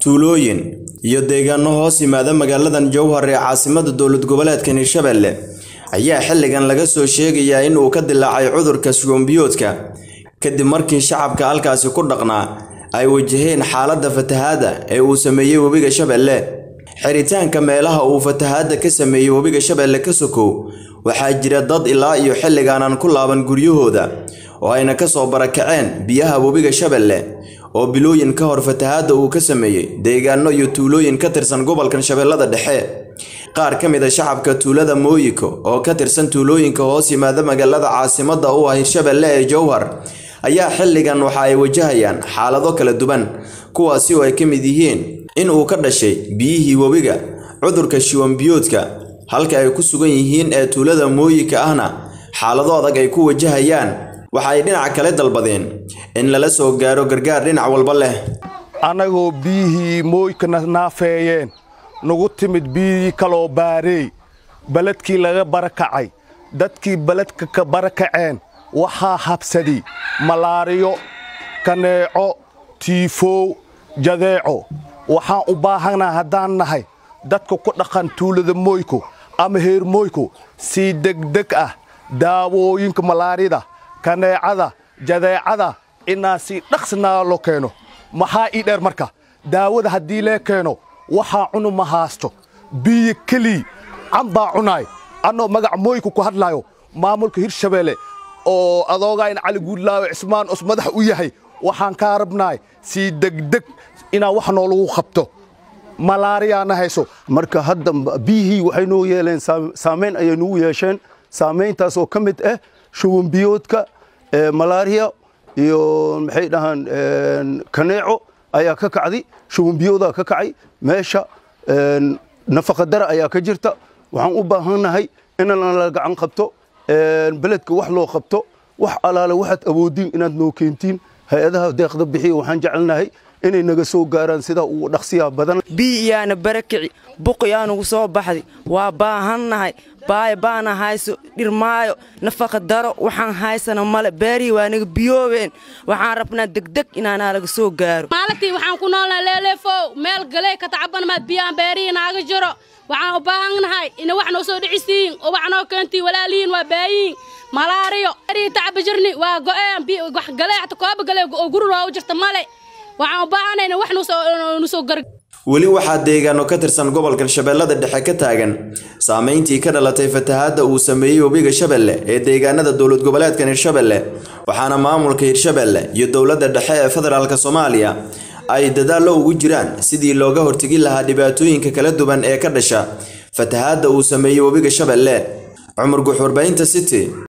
tuulooyin iyo deegaano hoos yimaada magaaladan jowhar ee caasimada dowlad goboleedka hirshabelle ayaa xilligan laga soo sheegayaa in uu ka dilaacay cudurka shubanbiyoodka kadib markii shacabka halkaasi ku dhaqnaa ay wajaheen xaaladda fatahaadda ee uu sameeyey webiga shabeelle xiritaanka meelaha uu fatahaadda ka sameeyey webiga shabeelle ka sokow waxaa jira dad ilaa iyo xilligaanan ku laaban guryahooda oo ayna ka soo barakaceen biyaha webiga shabeelle oo bilooyin ka hor fatahaadda uu ka sameeyey deegaano iyo tuulooyin ka tirsan gobolkan shabeellada dhexe qaar ka mid a shacabka tuulada mooyiko oo ka tirsan tuulooyinka hoos yimaada magaalada caasimadda u ah hirshabelle ee jowhar ayaa xilligan waxa ay wajahayaan xaalado kala duwan kuwaasi oo ay ka mid yihiin in uu ka dhashay biyihii webiga cudurka shiwanbiyoodka halka ay ku sugan yihiin ee tuulada mooyika ahna xaalado adag ay ku wajahayaan waxa ay dhinaca kale dalbadeen in lala soo gaaro gargaar dhinac walba leh annagoo biyihii mooykana naafeeyeen nagu timid biyihii kaloo baareey beledkii laga barakacay dadkii beledka ka barakaceen waxaa habsaday malaariyo kaneeco tiifow jadeeco waxaan u baahanaa haddaan nahay dadka ku dhaqan tuulada mooyko ama heer mooyko si degdeg ah daawooyinka malaarida kaneecada jadeecada inaa si dhaqsinaa loo keeno maxaa ii dheer marka daawada haddii lee keeno waxaa cunu ma haasto biyo kelii can baa cunaay annoo magac mooyka ku hadlaayo maamulka hirshabeelle oo adoogaa in cali guudlaawe cismaan os madax u yahay waxaan kaa rabnaay si degdeg inaa wax noolagu qabto malaariyaana hayso marka hadda biyihii waxay noo yeeleen saamayn ayay nugu yeesheen saamayntaasoo ka mid ah shuwanbiyoodka malaariya iyo maxay dhahaan kaneeco ayaa ka kacday shuwanbiyoodaa ka kacay meesha nafaqadara ayaa ka jirta waxaan u baahannahay inaan la gacan qabto beledka wax loo qabto wax alaale waxaad awoodiin inaad noo keentiin hay-adaha deeqda bixiya waxaan jecelnahay inay naga soo gaaraan sidaa ugu dhaqsiyaa badan biyi iyaana barakici buq iyaanugu soo baxday waa baahannahay baaya baana hayso dhirmaayo nafaqa daro waxaan haysana male beerihii waa naga biyoobeen waxaan rabnaa degdeg inaanaa laga soo gaaro maalintii waxaan ku noolnahay leeleefow meel galee ka tacabanmaa biyaan beerihii naaga jiro waxaan u baahannahay ina wax noo soo dhicisiin oo wax noo keentiin walaalihiin waa baayiin malaariyo beerihii tacaba jirni waa go'een wax galee xata kooba galee oo guri loogu jirta male waxaan u baahanay ina wax nu soo gar weli waxaa deegaano ka tirsan gobolkan shabeellada dhexe ka taagan saamayntii ka dhalatay fatahaadda uu sameeyey webiga shabeelle ee deegaanada dowlad goboleedkan hirshabelle waxaana maamulka hirshabelle iyo dowladda dhexe ee federaalk soomaaliya ay dadaallo ugu jiraan sidii looga hortegi lahaa dhibaatooyinka kala duwan ee ka dhasha fatahaadda uu sameeyey webiga shabeelle cumar guux warbaahinta city